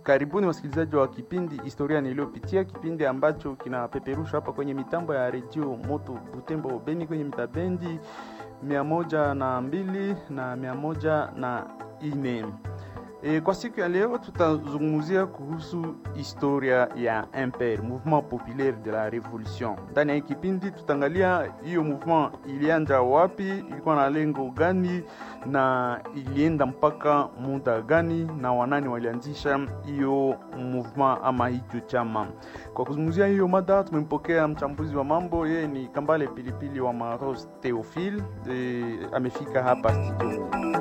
Karibuni wasikilizaji wa kipindi Historia Niliyopitia, kipindi ambacho kinapeperushwa hapa kwenye mitambo ya redio Moto Butembo Beni kwenye mitabendi mia moja na mbili na mia moja na ine. E, kwa siku ya leo tutazungumzia kuhusu historia ya MPR, Mouvement Populaire de la Revolution. Ndani ya hii kipindi tutaangalia hiyo mouvement ilianza wapi, ilikuwa na lengo gani na ilienda mpaka muda gani, na wanani walianzisha hiyo mouvement ama hicho chama. Kwa kuzungumzia hiyo mada tumempokea mchambuzi wa mambo, yeye ni Kambale Pilipili wa Maros Theophile. E, amefika hapa studio.